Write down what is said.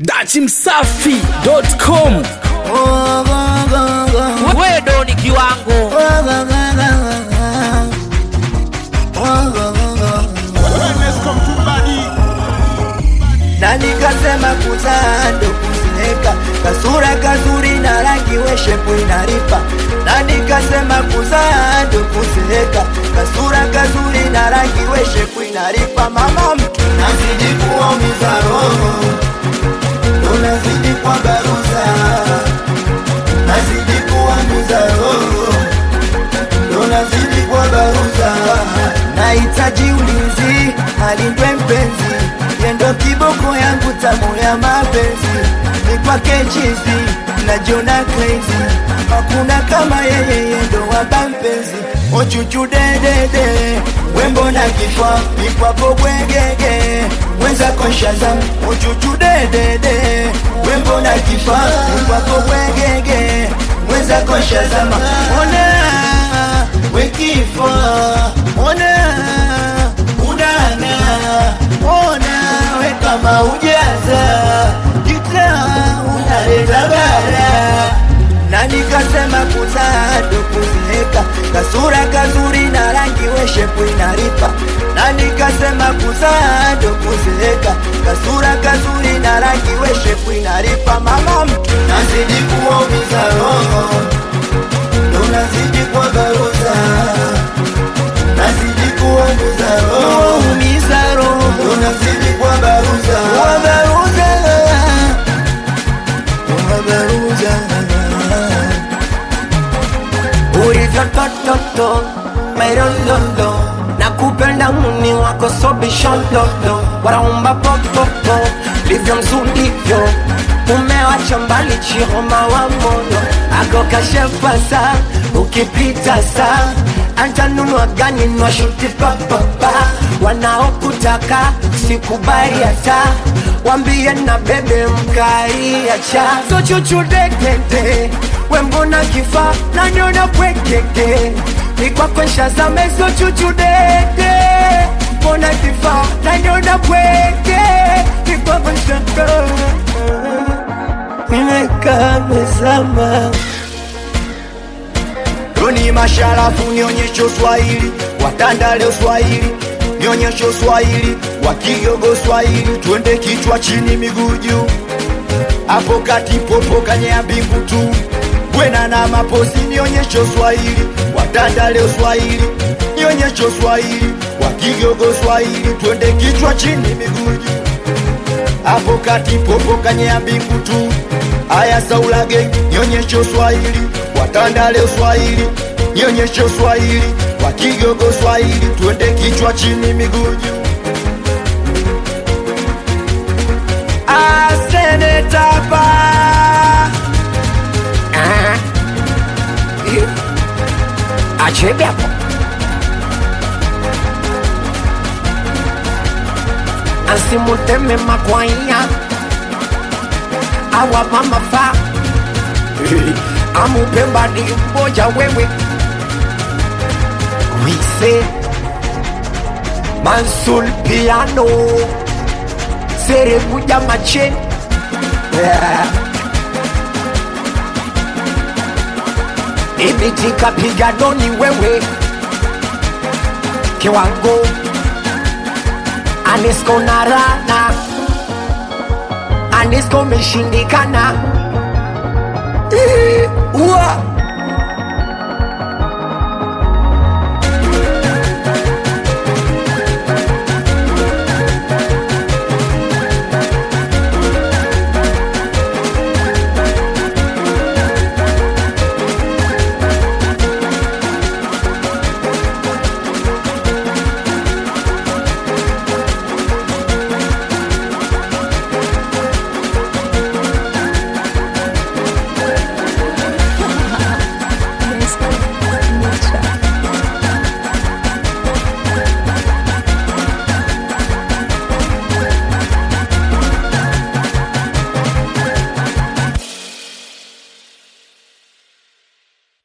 dachimsafi.com wewe ni kiwango na nikasema kuzaa ndo kuzeeka, kasura kazuri na rangi weshepu inaripa. Na nikasema kuzaa ndo kuzeeka, kasura kazuri na rangi weshepu inaripa. Mama mtu nazidi kuumiza roho, unazidi kwa baruza, nazidi kuumiza roho, unazidi kwa baruza. Nahitaji ulinzi, alindwe mpenzi yendo kiboko yangu tamu ya mapenzi ni kwake chizi najiona crazy hakuna kama yeye yendo waba mpenzi ochuchu dedede wembo na kifwa ikwapo bwegege mwenzako shazam ochuchu dedede wembo na kifwa ikwapo bwegege mwenzako shazama ona wekifwa ona unana ona we kama ujaza kita unaleta bara na nikasema kuzaa ndo kuzeeka kasura kazuri na rangi weshepu inaripa na nikasema kuzaa ndo kuzeeka kasura kazuri na rangi weshepu inaripa mama mtu nazidi kuumiza roho ndo nazidi kwa baruza nazidi kuumiza roho umiza roho unazidi kwa baruza kwa baruza kwa baruza ulivyotototo mairololo na kupenda muni wako sobishololo waraumba popopo livyo mzulivyo umewacha mbali chihoma wa moyo ako kashepasa ukipita saa antanunua gani nwashuti papapa wanaokutaka sikubali hata wambie na bebe mkaiacha so chuchudekete wembona kifa nanyona pwekeke nikwakwensha zamezo chuchudeke mbona kifa nanyona pweke nikwakwensha nimekaa mezama Doni masharafu nionyeshe Swahili, watandale Swahili, nionyeshe Swahili, wakigogo Swahili, twende kichwa chini miguu juu, hapo kati popo kanyea mbingu tu, bwena na maposi, nionyeshe Swahili, watandale Swahili, nionyeshe Swahili, wakigogo Swahili, twende kichwa chini miguu juu, hapo kati popo kanyea mbingu tu, aya saulage, nionyeshe Swahili, watandale Swahili, nionyeshe Swahili, wakigogo Swahili, twende kichwa chini miguu juu. Asenetapa achebe hapo asimuteme makwanya awa mama fa amupemba ni mmoja wewe wise mansul piano seremuja macheni yeah. ibitika piganoni wewe kiwango anisko na rana anisko meshindikana Eh, ua